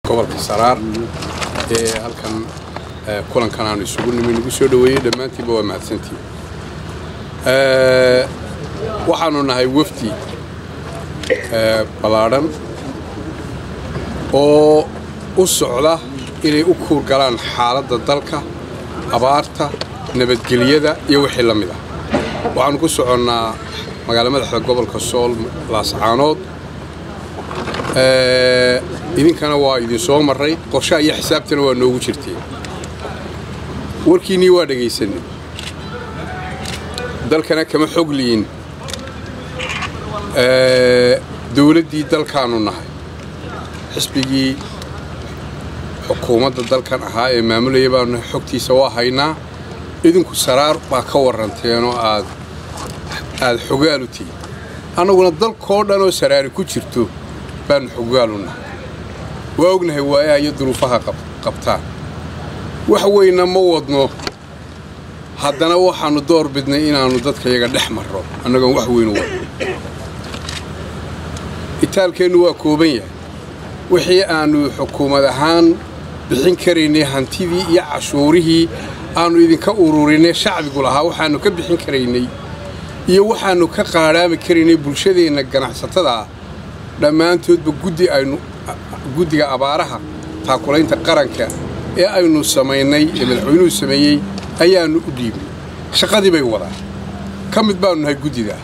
gobolka saraar ee halkan kulankan aanu isugu nimi nagu soo dhoweeyey dhammaantiinba waa mahadsantiin waxaanu nahay wafdi ballaadhan oo u socda inay u kuurgalaan xaaladda dalka abaarta nabadgelyada iyo wixii la mid ah waxaanu ku soconnaa magaala madaxda gobolka sool laascaanood idinkana waa idin soo marray qorshaha iyo xisaabtana waa noogu jirteen warkiinnii waa dhegaysanay dalkana kama xog liyin dawladdii dalkaanu nahay xisbigii xukuumadda dalkan ahaa ee maamulaya baanu nahay xogtiisa waa haynaa idinku saraar baa ka warranteenoo aad aad xogaalu tihin annaguna dalkoo dhanoo saraari ku jirto baannu xogaalu nahay waa ognahay waayaha iyo duruufaha qabtaan wax weynna ma wadno haddana waxaannu door bidnay inaannu dadka yaga dhex marro annagoon wax weynu wadno itaalkeennu waa kooban yahay wixii aannu xukuumad ahaan bixin karaynay hantidii iyo cashuurihii aannu idinka ururinay shacbigu lahaa waxaannu ka bixin karaynay iyo waxaannu ka qaadhaami karaynay bulshadeenna ganacsatada ah dhammaantoodba guddi aynu guddiga abaaraha taakulaynta qaranka ee aynu samaynay ee madaxweynuhu sameeyey ayaannu u dhiibnay shaqadii bay wadaan ka mid baannu nahay guddidaa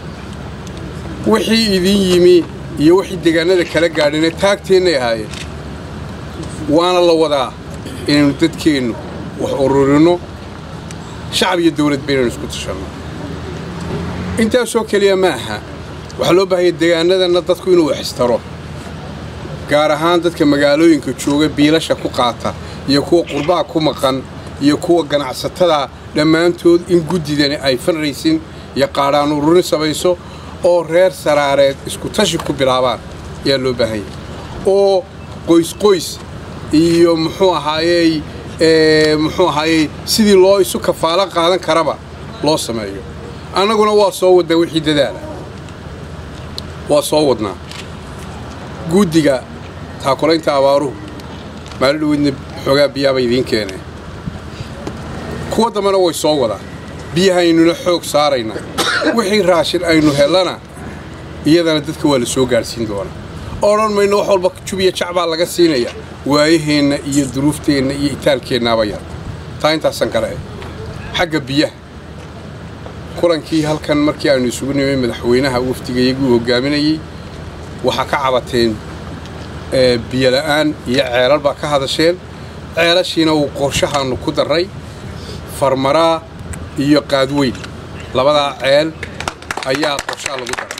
wixii idin yimi iyo wixii deegaanada kala gaadhina taagteennay ahaayeen waana la wadaa inaynu dadkeennu wax ururinno shacab iyo dawlad baynaynu isku tashanno intaasoo keliya ma aha waxaa loo baahaya deegaanadanna dadku inuu waxistaro gaar ahaan dadka magaalooyinka jooga biilasha ku qaata iyo kuwa qurbaha ku maqan iyo kuwa ganacsatada dhammaantood in guddidani ay fanraysin iyo qaadhaan ururin samayso oo reer saraareed isku tashi ku bilaabaan ayaa loo baahanya oo qoysqoys iyo muxuu ahaayey muxuu ahaayey sidii loo isu kafaalo qaadan karaba loo sameeyo annaguna waa soo wadnaa wixii dadaala waa soo wadnaa guddiga taakulaynta abaaruhu maali dhaweydna xoogaa biyaabay idiin keeneen kuwa dambena way soo wadaan biyahaynuna xoog saaraynaa wixii raashin aynu hellana iyadana dadka waa la soo gaadhsiin doonaa odhan mayno wax walba jubiya jacbaa laga siinaya waayaheenna iyo duruufteenna iyo itaalkeennaaba yar taa intaasaan kale xagga biyaha kulankii halkan markii aynu isugu nimay madaxweynaha wafdigayaguu hoggaaminayey waxaa ka cabateen biyola'aan iyo ceelal baa ka hadasheen ceelashiina uu qorshahaannu ku darray farmaraa iyo qaadweyn labadaa ceel ayaa qorshaha lagu daray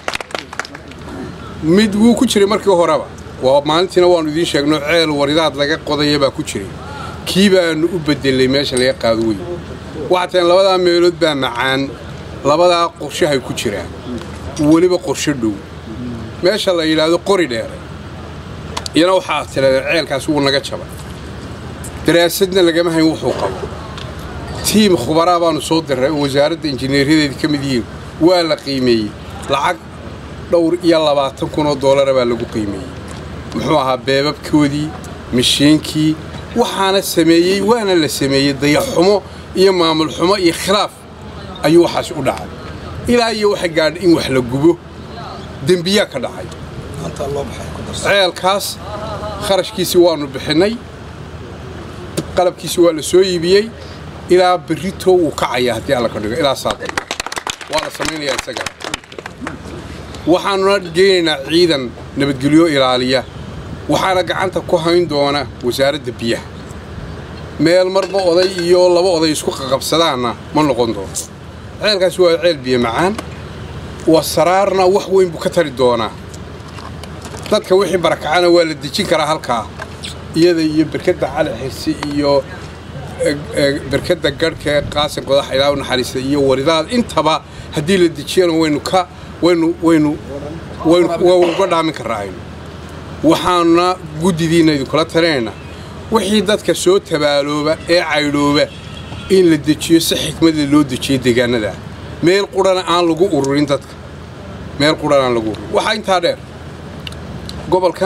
mid wuu ku jiray markii horeba waa maalintiina waannu idiin sheegno ceel waridaad laga qodaya baa ku jiray kii baannu u beddelay meesha laga qaadweyn waxaa taen labadaa meelood baa macaan labadaa qorshahay ku jiraan weliba qorsho dhow meesha la yidhaahdo qori dheere iyana waxaa tirahdeen ceelkaas wuu naga jabay daraasadna lagama hayn wuxuu qabo tiim khubaraa baannu soo dirray oo wasaaradda injineeryadeeda ka mid yihiin waa la qiimeeyey lacag dhowr iyo labaatan kun oo doolara baa lagu qiimeeyey muxuu ahaa beebabkoodii mashiinkii waxaana sameeyey waana la sameeyey dayaxumo iyo maamul xumo iyo khilaaf ayuu waxaas u dhacay ilaa iyo waxa gaadhay in wax la gubo dembiyaa ka dhacay ceelkaas kharashkiisii waannu bixinnay qalabkiisii waa la soo iibiyey ilaa berrito wuu kacayaa haddii alla ka dhigo ilaa saaqay waa la samaynayaa isaga waxaannuna geynaynaa ciidan nabadgelyo ilaaliya waxaana gacanta ku hayn doona wasaaradda biyaha meel marba oday iyo laba oday isku qaqabsadaanna ma noqon doono ceelkaasi waa ceel biyo macaan waa saraarna wax weyn buu ka tari doonaa dadka wixii barakacana waa la dejin karaa halkaa iyada iyo berkadda cali xirsi iyo berkadda garhka ee qaasin qodax ilaa u naxariista iyo waridaad intaba haddii la dejiyana waynu ka waynu waynu waynu uga dhaamin karraa aynu waxaanuna guddidiinna idinkula talinaynaa wixii dadka soo tabaalooba ee caydhooba in la dejiyo si xikmadda loo dejiyo deegaanada meel qurhana aan lagu ururin dadka meel qurhan aan lagu ururin waxaa intaa dheer gobolkan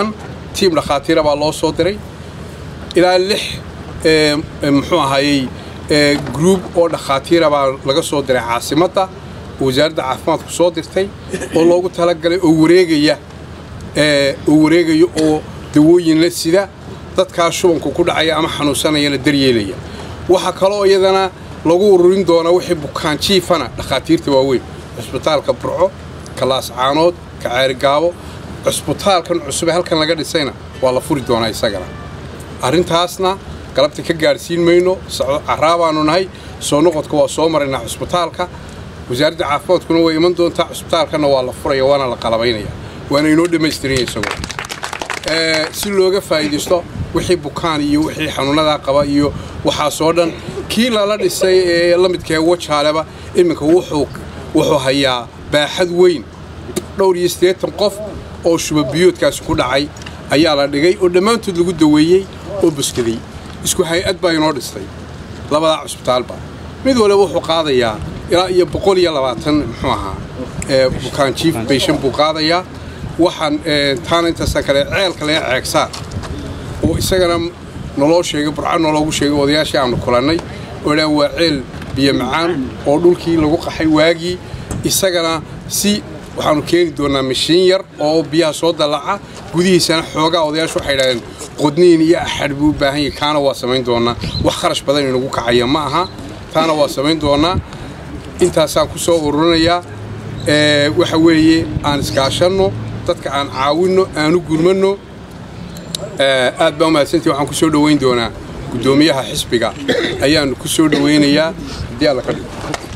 tiim dhakhaatiira baa loo soo diray ilaa lix muxuu ahaayey gruub oo dhakhaatiira baa laga soo diray caasimadda wasaaradda caafimaadku soo dirtay oo loogu talagalay oo wareegaya oo wareegaya oo dawooyin la sida dadkaas shubanku ku dhacaya ama xanuunsanayana daryeelaya waxaa kaloo iyadana lagu ururin doonaa wixii bukaan jiifana dhakhaatiirta waaweyn cusbitaalka burco ka laascaanood ka ceerigaabo cusbitaalkan cusube halkan laga dhisayna waa la furi doonaa isagana arrintaasna galabta ka gaadhsiin mayno caraabaannu nahay soo noqodka waa soo maraynaa cusbitaalka wasaaradda caafimaadkuna way iman doontaa cusbitaalkanna waa la furaya waana la qalabaynaya waana inoo dhammaystiranya isagoo si looga faa'iidaysto wixii bukaan iyo wixii xanuunadaa qaba iyo waxaasoo dhan kii lala dhisay ee la midkae wajaaleba iminka wuxuu hayaa baaxad weyn dhowr iyo siddeetan qof oo shubabiyoodkaasi ku dhacay ayaa la dhigay oo dhammaantood lagu daweeyey oo buskaday isku hay-ad baa inoo dhistay labadaa cusbitaalba mid waliba wuxuu qaadayaa ilaa iyo boqol iyo labaatan muxuu ahaa bukaan jiif bayshan buu qaadayaa waxaan taana intaasaan kale ceelka laga ceegsaa oo isagana naloo sheegay burca naloogu sheegay odayaashii aanu kulannay oo dhaan waa ceel biyo macaan oo dhulkii lagu qaxay waagii isagana si waxaanu keeni doonaa mashiin yar oo biyaha soo dallaca gudihiisana xoogaa odayaashu waxay idhahdeen qodniin iyo axadh buu u baahan yahay kaana waa samayn doonaa wax kharash badan inagu kacaya ma aha taana waa samayn doonaa intaasaan ku soo ururinayaa waxa weeye aan iskaashanno dadka aan caawinno aanu gurmanno aad baa umahadsantii waxaan ku soo dhowayn doonaa guddoomiyaha xisbiga ayaannu ku soo dhowaynayaa haddii alla ka dhigo